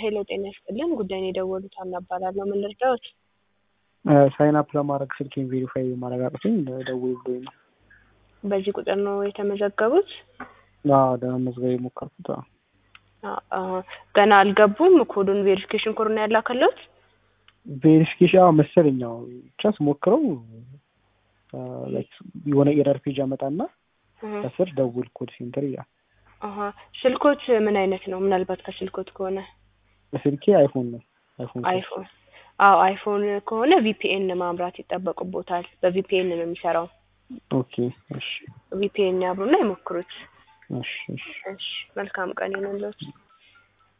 ሄሎ ጤና ይስጥልን ጉዳይን የደወሉት ሀና እባላለሁ ምን ልርዳዎት ሳይን አፕ ለማድረግ ስልኬን ቬሪፋይ ማድረግ አቅቶኝ ደውሉልኝ ነው። በዚህ ቁጥር ነው የተመዘገቡት አዎ ለመመዝገብ የሞከርኩት አዎ። አ- አ፣ ገና አልገቡም ኮዱን ቬሪፊኬሽን ኮድ ነው ያላከለውት ቬሪፊኬሽን አዎ መሰለኝ አዎ ብቻ ስሞክረው አ፣ ላይክ የሆነ ኤረር ፔጅ አመጣና ከስር ደውል ኮድ ሴንተር ይላል። አሀ ስልኮት ምን አይነት ነው ምናልባት ከስልኮት ከሆነ ስልኬ አይፎን ነው አይፎን ስልክ። አይፎን አዎ አይፎን ከሆነ ቪፒኤን ማምራት ይጠበቅቦታል በቪፒኤን ነው የሚሰራው ኦኬ እሺ ቪፒኤን ያብሩና ይሞክሩት እሺ እሺ እሺ መልካም ቀን ይሁንልዎት